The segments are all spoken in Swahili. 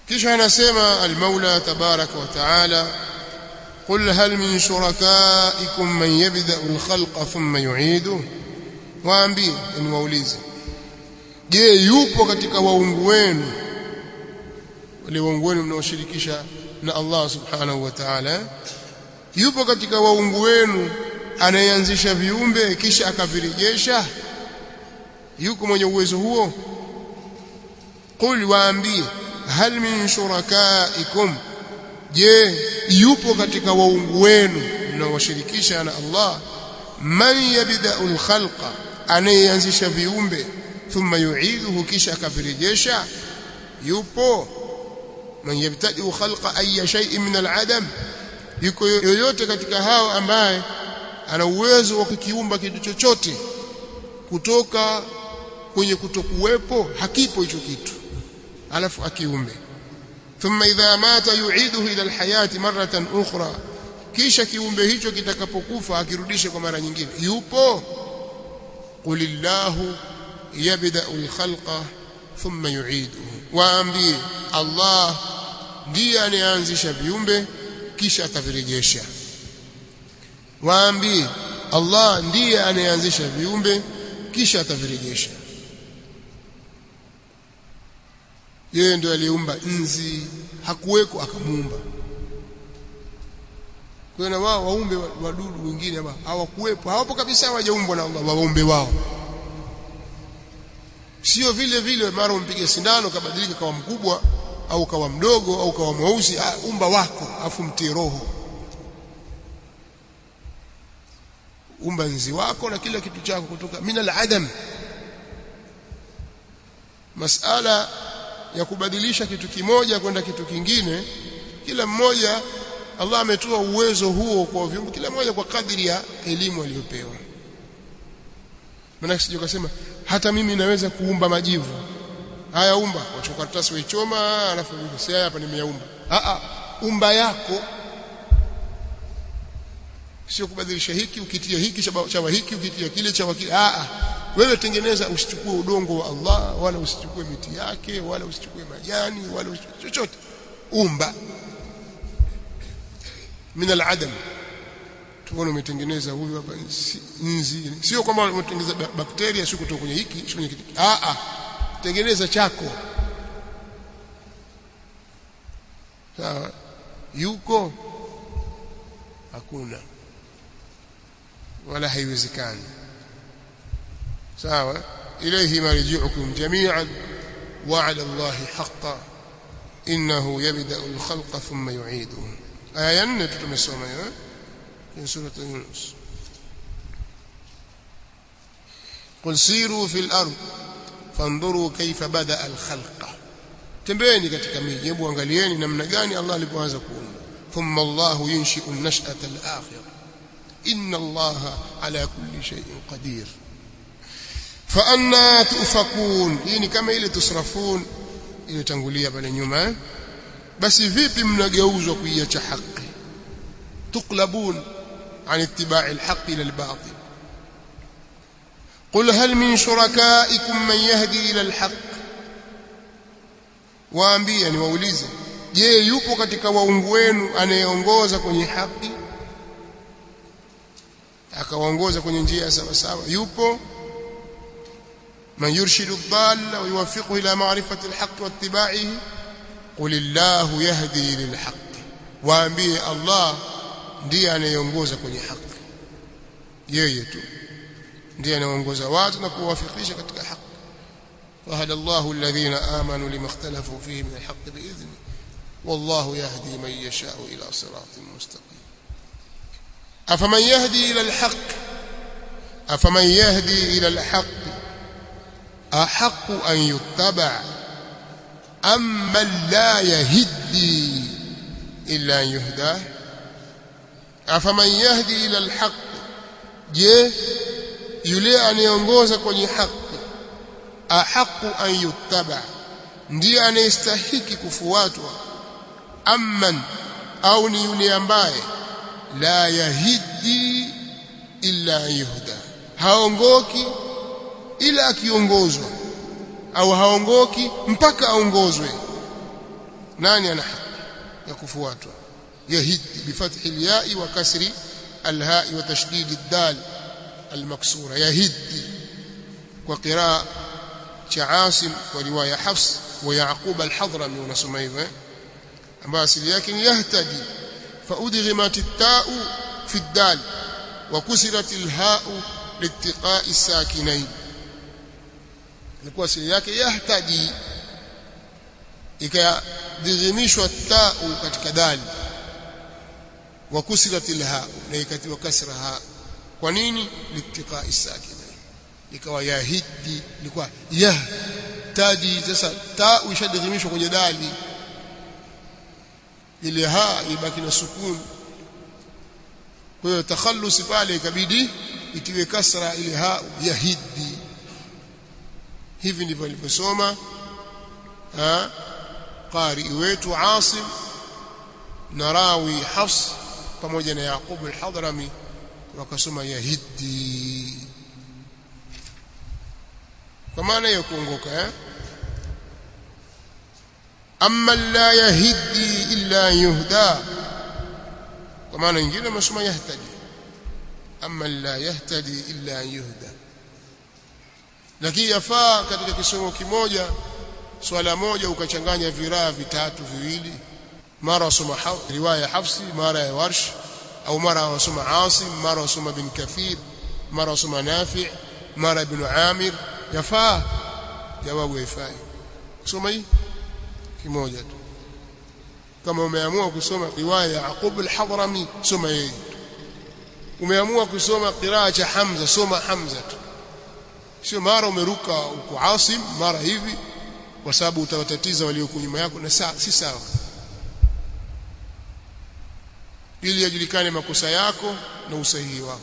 kisha anasema al-Maula tabaraka wa taala قل هل من شركائكم من يبدأ الخلق ثم يعيده waambie ni waulize je yupo katika waungu wenu wale waungu wenu mnaoshirikisha na Allah subhanahu wa ta'ala yupo katika waungu wenu anayeanzisha viumbe kisha akavirejesha yuko mwenye uwezo huo qul waambie hal min shurakaikum je yupo katika waungu wenu mnaowashirikisha na Allah man yabda'ul khalqa anayeanzisha viumbe thumma yu'iduhu kisha akavirejesha yupo man yabtadi'u khalqa ayya shay'in min al'adam yuko yoyote katika hao ambaye ana uwezo wa kukiumba kitu chochote kutoka kwenye kutokuwepo hakipo hicho kitu alafu akiumbe thumma idha mata yu'iduhu ila alhayati maratan ukhra kisha kiumbe hicho kitakapokufa akirudishe kwa mara nyingine yupo qulillahu yabda'u alkhalqa thumma yu'iduhu waambie Allah ndiye anayeanzisha viumbe kisha atavirejesha waambie Allah ndiye anayeanzisha viumbe kisha atavirejesha yeye ndio aliumba nzi hakuweko akamuumba kwa na wao waumbe wadudu wengine ambao hawakuwepo hawapo kabisa hawajaumbwa na Allah waumbe wao sio vile vile mara umpige sindano kabadilika kawa mkubwa au kawa mdogo au kawa mweusi ah, umba wako afu mtie roho umba nzi wako na kila kitu chako kutoka min al-adam masala ya kubadilisha kitu kimoja kwenda kitu kingine kila mmoja Allah ametoa uwezo huo kwa viumbe kila mmoja kwa kadiri ya elimu aliyopewa maana sije kusema hata mimi naweza kuumba majivu haya umba wachukua karatasi waichoma alafu si hapa nimeyaumba a a umba yako sio kubadilisha hiki ukitia hiki chawa hiki ukitia kile chawa kile a a wewe tengeneza usichukue udongo wa Allah wala usichukue miti yake wala usichukue majani wala usichukue chochote umba min al-adam tuone umetengeneza huyu hapa nzi sio kwamba umetengeneza bakteria sio kutoka kwenye hiki sio kwenye kitu a a tengeneza chako sawa yuko hakuna wala haiwezekani sawa ilayhi marji'ukum jami'an wa 'ala Allahi haqqan innahu yabda'u al-khalqa thumma yu'iduhu aya 4 tumesoma hiyo في سورة يونس قل سيروا في الأرض فانظروا كيف بدأ الخلق تمبيني katika miji hebu angalieni namna gani Allah alipoanza kuumba thumma Allah yunshi'u an-nash'ata al-akhirah inna Allah ala kulli shay'in qadir fa anna tufakun hii ni kama ile tusrafun iliyotangulia pale nyuma basi vipi mnageuzwa kuiacha haki tuqlabun عن اتباع الحق إلى الباطل قل هل من شركائكم من يهدي إلى الحق waambie ni waulize je yupo katika waungu wenu anayeongoza kwenye haki akawaongoza kwenye njia sawa sawa yupo man yurshidu dhalla wa yuwaffiqu ila ma'rifati alhaq wa ittiba'ihi qul illahu yahdi lilhaq waambie allah ndiye anayeongoza kwenye haki yeye tu ndiye anayeongoza watu na kuwafikisha katika haki وهدى الله الذين آمنوا لما اختلفوا فيه من الحق بإذنه والله يهدي من يشاء إلى صراط مستقيم أفمن يهدي إلى الحق أفمن يهدي إلى الحق أحق أن يتبع أم من لا يهدي إلا أن يهداه afaman yahdi ila alhaq je yule anayeongoza kwenye haki ahaqu an yuttaba ndiye anayestahiki kufuatwa amman au ni yule ambaye la yahidi illa yuhda haongoki ila akiongozwa au haongoki mpaka aongozwe nani ana haki ya kufuatwa yahiddi bifathi alyai wa kasri alhai wa tashdid addal almaksura yahiddi kwa qiraa cha Asim kwa riwaya Hafs wa Yaqub al-Hadrami unasoma hivyo ambayo asili yake ni yahtadi faudghimat at-ta'u fi ad-dal wa kusirat al-ha'u liittiqa'i as-sakinain ilikuwa asili yake yahtadi ikadhihimishwa ta'u katika dali wa kusirat al-ha'u na ikatiwa kasra ha kwa nini liittiqa'i as-sakinain ikawa yahidi ilikuwa yahtadi sasa ta ishadhimishwa kwenye dali ile ha ibaki na sukun kwa hiyo takhallusi pale ikabidi itiwe kasra ile ha yahidi hivi ndivyo alivyosoma qari wetu Asim na rawi Hafs pamoja na Yaqub al-Hadrami wakasoma yahidi kwa maana ya kuongoka eh amma la yahdi illa yuhda kwa maana nyingine masoma yahtadi amma la yahtadi illa yuhda lakini yafaa katika kisomo kimoja swala moja ukachanganya viraa vitatu viwili mara wasoma riwaya Hafsi mara ya Warsh au mara wasoma Asim mara wasoma bin Kathir mara wasoma Nafi' mara ibn Amir yafaa jawabu haifai kusoma hii kimoja tu kama umeamua kusoma riwaya ya Yaqub al-Hadrami soma yeye umeamua kusoma qiraa cha Hamza soma Hamza tu sio mara umeruka uko Asim mara hivi kwa sababu utawatatiza walioko nyuma yako na saa si sawa ili yajulikane makosa yako na usahihi wako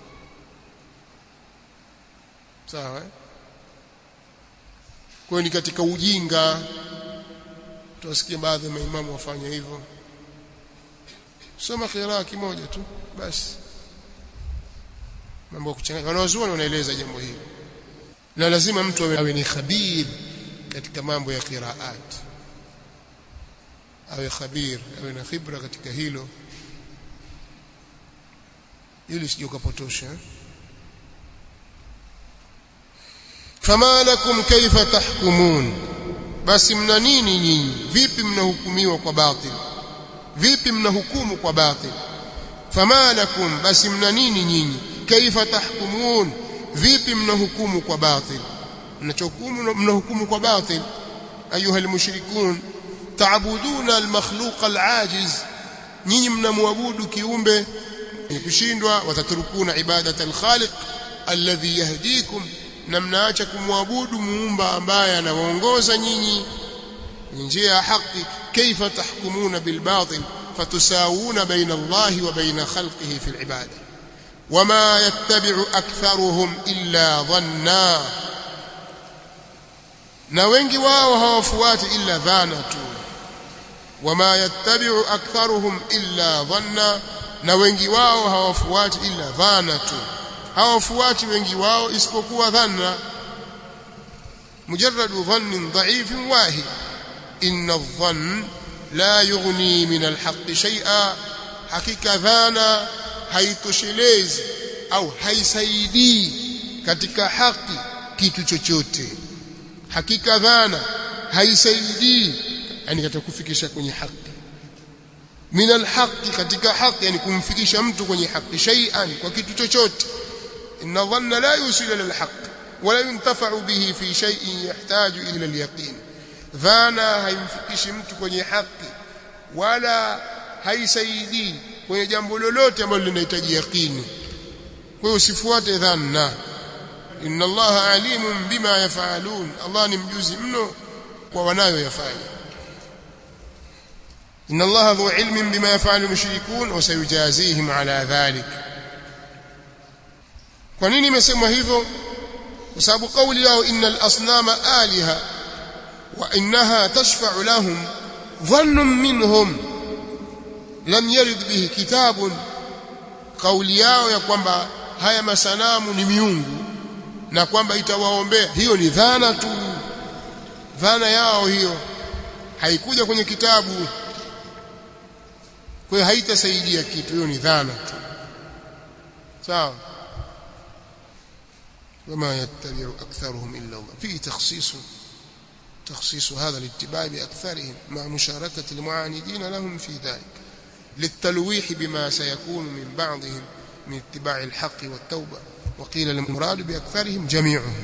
sawa eh? kwa ni katika ujinga tuwasikie baadhi ya maimamu wafanya hivyo soma qiraa kimoja tu basi mambo ya kuchanganya wanawazuoni wanaeleza jambo hili na lazima mtu awe ni khabir katika mambo ya qiraat awe khabir awe na khibra katika hilo ili sije ukapotosha fama lakum kaifa tahkumun basi mna nini nyinyi vipi mnahukumiwa kwa batil vipi mnahukumu kwa batil fama lakum basi mna nini nyinyi kaifa tahkumun vipi mnahukumu kwa batil mnachohukumu mnahukumu kwa batil ayuha almushrikun taabuduna almakhluq alajiz nyinyi mnamwabudu kiumbe kushindwa wataturukuna ibadata alkhaliq alladhi yahdikum na mnaacha kumwabudu muumba ambaye anawaongoza nyinyi njia ya haki kaifa tahkumuna bilbatil fatusawuna baina Allahi wa baina khalqihi fil ibada wama yattabi'u aktharuhum illa dhanna na wengi wao hawafuati illa dhana tu wama yattabi'u aktharuhum illa dhanna na wengi wao hawafuati illa dhana tu hawafuati wengi wao isipokuwa dhanna mujarradu dhannin dha'ifin wahid inna adh-dhann la yughni min al-haqq shay'a hakika dhana haitoshelezi au haisaidii katika haki kitu chochote hakika dhana haisaidii yani katika kufikisha kwenye haki min alhaqi katika haki yani kumfikisha mtu kwenye haki shay'an kwa kitu chochote inna dhanna la yusilu ila alhaq wala yuntafa'u bihi fi shay'in yahtaju ila alyaqin dhana haimfikishi mtu kwenye haki wala haisaidii kwenye jambo lolote ambalo linahitaji yaqini kwa hiyo usifuate dhanna inna allaha alimun bima yafalun allah ni mjuzi mno kwa wanayoyafanya إن الله ذو علم بما يفعل المشركون وسيجازيهم على ذلك kwa nini imesemwa hivyo kwa sababu kauli yao innal asnama aliha wa innaha tashfa'u lahum dhannun minhum lam yarid bihi kitabun kauli yao ya kwamba haya masanamu ni miungu na kwamba itawaombea hiyo ni dhana tu dhana yao hiyo haikuja kwenye kitabu kwa hiyo haitasaidia kitu hiyo ni dhana tu sawa وما يتبع أكثرهم إلا الله فيه تخصيص تخصيص هذا الاتباع بأكثرهم مع مشاركة المعاندين لهم في ذلك للتلويح بما سيكون من بعضهم من اتباع الحق والتوبة وقيل المراد بأكثرهم جميعهم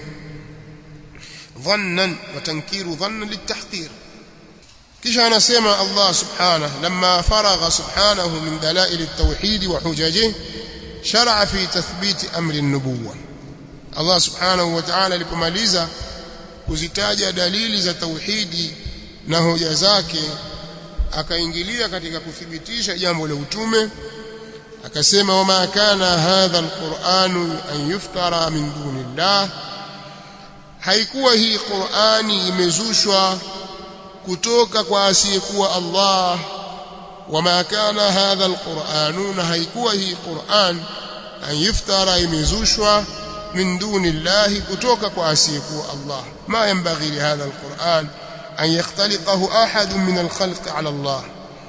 ظنا وتنكير ظنا للتحقير kisha anasema Allah subhanahu lamma faragha subhanahu min dalail at-tauhid wa hujajihi shar'a fi tathbit amri an-nubuwah Allah subhanahu wa ta'ala alipomaliza kuzitaja dalili za tauhidi na hoja zake akaingilia katika kuthibitisha jambo la utume akasema wama kana hadha alquran an yuftara min dunillah haikuwa hii Qur'ani imezushwa kutoka kwa asiyekuwa Allah wama kana hadha alquran na haikuwa hii Qur'an an yuftara imezushwa من دون الله كتوك واسيكو الله ما ينبغي لهذا القرآن أن يختلقه أحد من الخلق على الله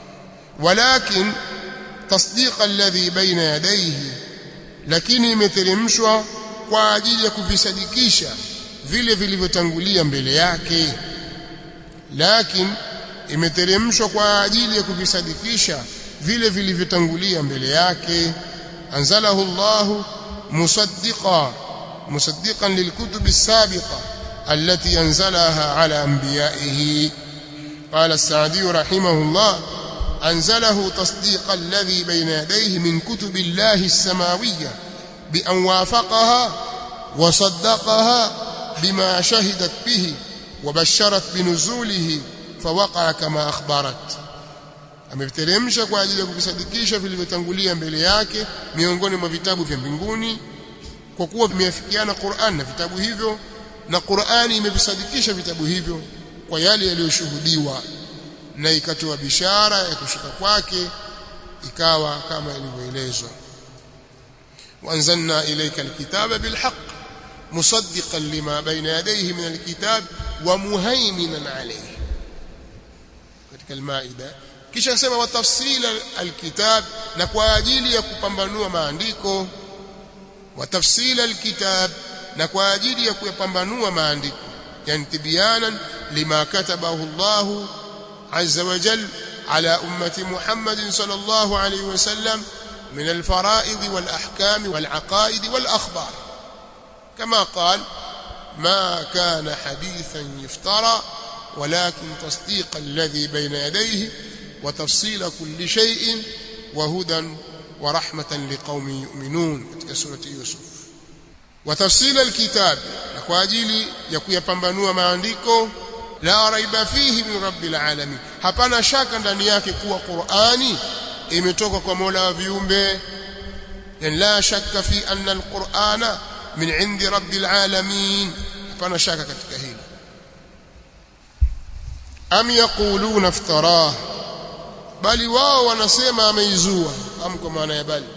ولكن تصديق الذي بين يديه لكن imeteremshwa kwa ajili ya kuvisadikisha vile vilivyotangulia mbele yake lakini imeteremshwa kwa ajili ya kuvisadikisha vile vilivyotangulia mbele yake anzalahu Allahu musaddiqan مصدقا للكتب السابقة التي أنزلها على أنبيائه قال السعدي رحمه الله أنزله تصديق الذي بين يديه من كتب الله السماوية بأن وافقها وصدقها بما شهدت به وبشرت بنزوله فوقع كما أخبرت ameteremsha kwa ajili ya kuvisadikisha vilivyotangulia mbele yake miongoni mwa vitabu vya mbinguni kwa kuwa vimeafikiana Qur'an na vitabu hivyo na Qur'ani imevisadikisha vitabu hivyo kwa yale yaliyoshuhudiwa na ikatoa bishara ya kushuka kwake ikawa kama ilivyoelezwa wanzalna ilayka alkitaba bilhaq musaddiqan lima bayna yadayhi min alkitab wa muhaiminan alayhi katika almaida kisha sema wa tafsila alkitab na kwa ajili ya kupambanua maandiko وتفصيل الكتاب na kwa ajili ya kuyapambanua maandiko yani tibyanan lima katabahu Allah azza wa jal ala ummati Muhammad sallallahu alayhi wasallam min alfara'id wal ahkam wal aqaid wal akhbar kama قال ما كان حديثا يفترى ولكن تصديق الذي بين يديه وتفصيل كل شيء وهدى ورحمة لقوم يؤمنون katika surati Yusuf وتفصيل الكتاب na kwa ajili ya kuyapambanua maandiko la raiba fihi min rabbil alamin hapana shaka ndani yake kuwa Qur'ani imetoka kwa Mola wa viumbe yani la shakka fi anna alqur'ana min indi rabbil alamin hapana shaka katika hili am yaquluna iftarah bali wao wanasema ameizua am kwa maana ya bali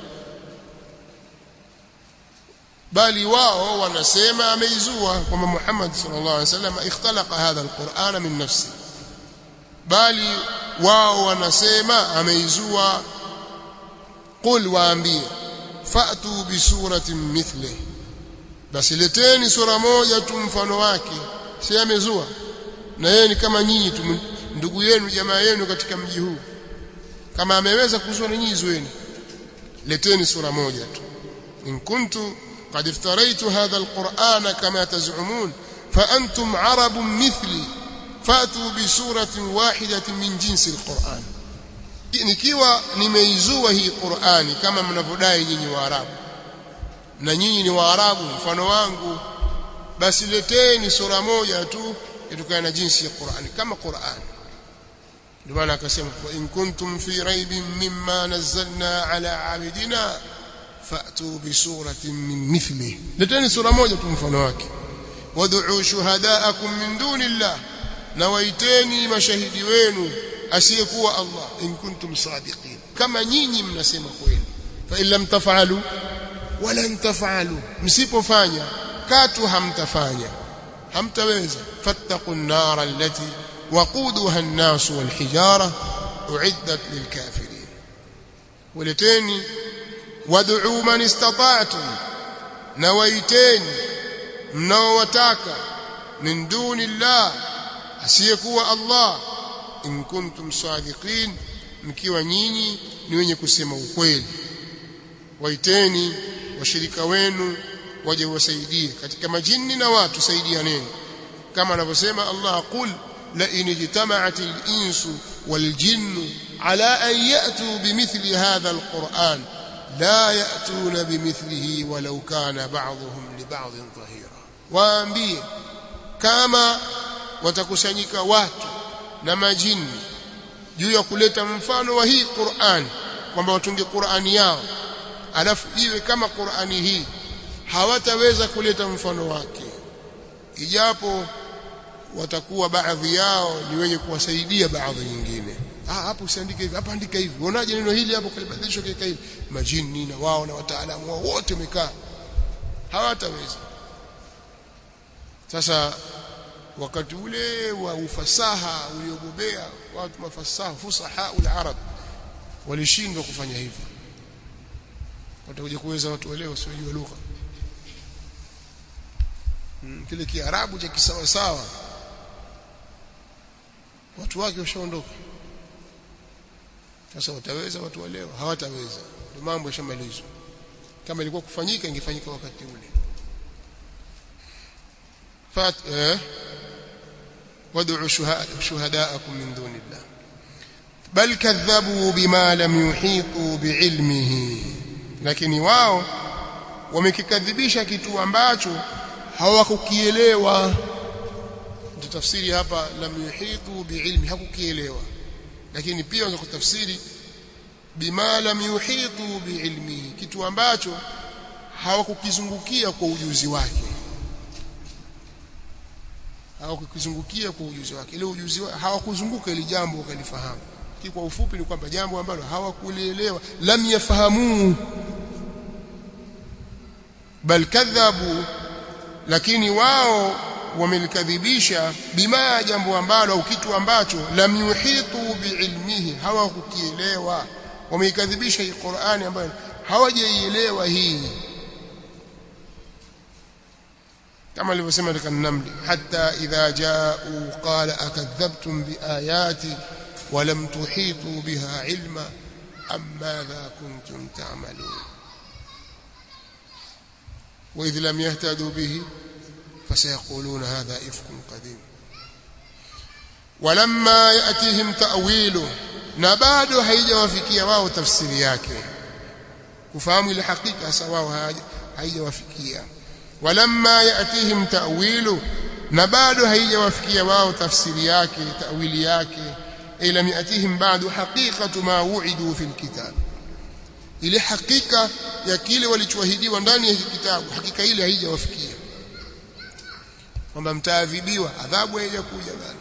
bali wao wanasema ameizua kwamba Muhammad sallallahu alaihi wasallam ikhtalaqa hadha alquran min nafsi bali wao wanasema ameizua qul waambie fa'tu bi suratin mithli basi leteni sura moja tu mfano wake si amezua na yeye ni kama nyinyi tu ndugu yenu jamaa yenu katika mji huu kama ameweza kuzua na nyinyi zueni leteni sura moja tu in kuntu قد افتريت هذا القرآن كما تزعمون فأنتم عرب مثلي فأتوا بسورة واحدة من جنس القرآن nikiwa nimeizua hii Qur'ani kama mnavyodai nyinyi Waarabu na nyinyi ni Waarabu mfano wangu basi leteni sura moja tu itokana na jinsi ya Qur'ani kama Qur'ani ndio maana akasema wa in kuntum fi raibin mimma nazzalna ala abidina fa'tu bi suratin min mithlihi leteni sura moja tu mfano wake wad'u shuhadaakum min dunillah na waiteni mashahidi wenu asiyekuwa Allah in kuntum sadiqin kama nyinyi mnasema kweli fa in lam taf'alu walan taf'alu msipofanya katu hamtafanya hamtaweza fattaqun nar allati waquduha an-nas wal-hijara uiddat lilkafirin waleteni wad'u man istata'tum na waiteni mnaowataka min duni llah asiyekuwa Allah in kuntum sadiqin mkiwa nyinyi ni wenye kusema ukweli waiteni washirika wenu waje wasaidie katika majini na watu saidianeni kama anavyosema Allah qul la in ijtama'at al-insu wal-jinnu ala an ya'tu bimithli hadha al-Qur'an la ya'tuna bimithlihi walau kana ba'dhuhum li ba'dhin dhahira waambie kama watakusanyika watu na majini juu ya kuleta mfano wa hii Qur'an kwamba watunge Qur'ani yao alafu iwe kama Qur'ani hii hawataweza kuleta mfano wake ijapo watakuwa baadhi yao ni wenye kuwasaidia baadhi nyingine ah hapo usiandike hivi hapa andika hivi unaje neno hili hapo kalibadilishwa kika hivi majini na wao na wataalamu wao wote wamekaa hawataweza sasa wakati ule wa ufasaha uliobobea watu mafasaha fusaha al-arab walishindwa kufanya hivyo watakuja kuweza watu wa leo wasiojua lugha hmm, kile kiarabu cha kisawa sawa watu wake washaondoka sasa wataweza watu wa leo hawataweza ndio mambo yashamalizwa kama ilikuwa kufanyika ingefanyika wakati ule fat eh wad'u shuhadaakum min dunillah bal kadhabu bima lam yuhitu biilmihi lakini wao wamekikadhibisha kitu ambacho hawakukielewa tafsiri hapa lam yuhitu biilmi hakukielewa lakini pia unaweza kutafsiri bima lam yuhitu biilmihi kitu ambacho hawakukizungukia kwa ujuzi wake hawakukizungukia kwa ujuzi wake ile ujuzi wake hawakuzunguka ile jambo wakalifahamu kwa ufupi ni kwamba jambo ambalo hawakulielewa lam yafahamu bal kadhabu lakini wao wamelikadhibisha bima jambo ambalo au kitu ambacho lam yuhitu biilmihi hawakukielewa wameikadhibisha hii Qur'ani ambayo hawajaielewa hii kama alivyosema katika namli hatta idha jaa'u qala akadhabtum biayati ولم تحيطوا بها علما أم ماذا كنتم تعملون وإذ لم يهتدوا به فسيقولون هذا إفك قديم ولما يأتيهم تأويله نباد هيجا وفكيا واو تفسير yake kufahamu ile hakika hasa wao haijawafikia walamma yatihim ta'wilu na bado haijawafikia wao tafsiri yake tawili yake ay lam yatihim ba'du haqiqatu ma wu'idu fil kitab ile hakika ya kile walichoahidiwa ndani ya kitabu hakika ile haijawafikia kwamba mtaadhibiwa adhabu haijakuja bado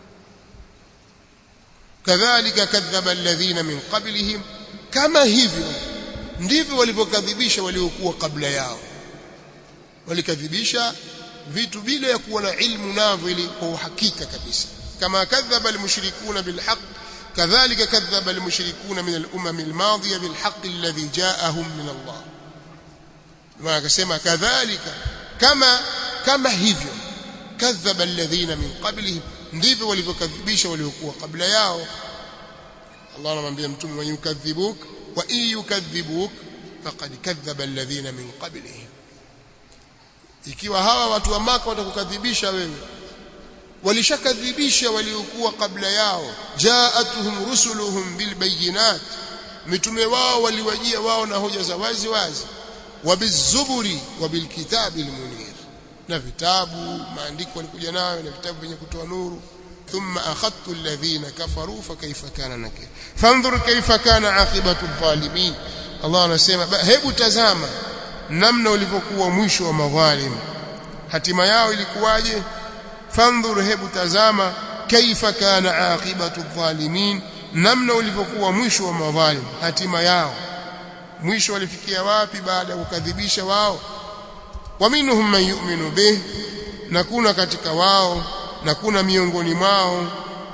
kadhalika kadhaba alladhina min qablihim kama hivyo ndivyo walivyokadhibisha waliokuwa kabla yao walikadhibisha vitu bila ya kuwa na ilmu navyo ili kwa uhakika kabisa kama kadhaba almushrikuna bilhaq kadhalika kadhaba almushrikuna min al-umam al-madiya bilhaq alladhi ja'ahum min Allah ma akasema kadhalika kama kama hivyo kadhaba alladhina min qablihim ndivyo walivyokadhibisha waliokuwa kabla yao Allah anamwambia mtume wa yukadhibuk wa in yukadhibuk faqad kadhaba alladhina min qablihim ikiwa hawa watu wa maka watakukadhibisha wewe walishakadhibisha waliokuwa kabla yao jaatuhum rusuluhum bilbayinat mitume wao waliwajia wao na hoja za wazi wazi wabizuburi wabilkitabi almunir na vitabu maandiko walikuja nayo na vitabu vyenye kutoa nuru ثم أخذت الذين كفروا فكيف كان نكير فانظر كيف كان عاقبة الظالمين الله anasema hebu tazama namna ulivyokuwa mwisho wa madhalim hatima yao ilikuwaje fandhur hebu tazama kaifa kana aqibatu dhalimin namna ulivyokuwa mwisho wa madhalim hatima yao mwisho walifikia wapi baada ya kukadhibisha wao wa minhum man yu'minu bih na kuna katika wao na kuna miongoni mwao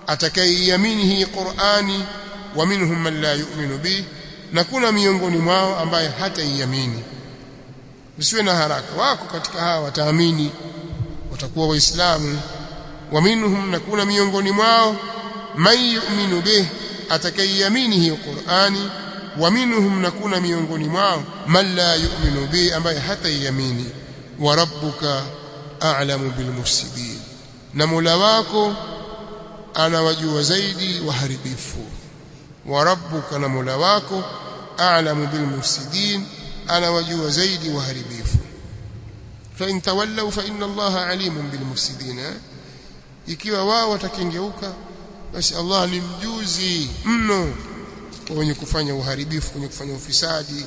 atakayeiamini hii Qur'ani wa minhum man la yu'minu bih na kuna miongoni mwao ambaye hataiamini usiwe na haraka wako katika hawa wataamini watakuwa waislamu wa minhum na kuna miongoni mwao man yu'minu bih atakayeiamini hii Qur'ani wa minhum na kuna miongoni mwao man la yu'minu bih ambaye hataiamini wa rabbuka a'lamu bil mufsidin na Mola wako anawajua zaidi waharibifu wa rabbuka na Mola wako a'lamu bil mufsidin anawajua zaidi waharibifu fa in tawallaw fa inna Allaha alimun bil mufsidin ikiwa wao watakengeuka basi Allah ni mjuzi mno wenye kufanya uharibifu wenye kufanya ufisadi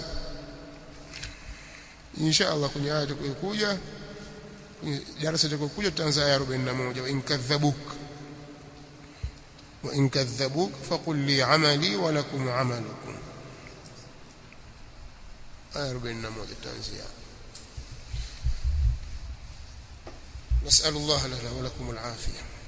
insha Allah kwenye aya itakayokuja kwenye darasa itakayokuja tutaanza aya 41 wa in kadhabuk wa in kadhabuk faqul li amali wa lakum amalukum aya 41 tutaanzia نسأل الله لنا ولكم العافية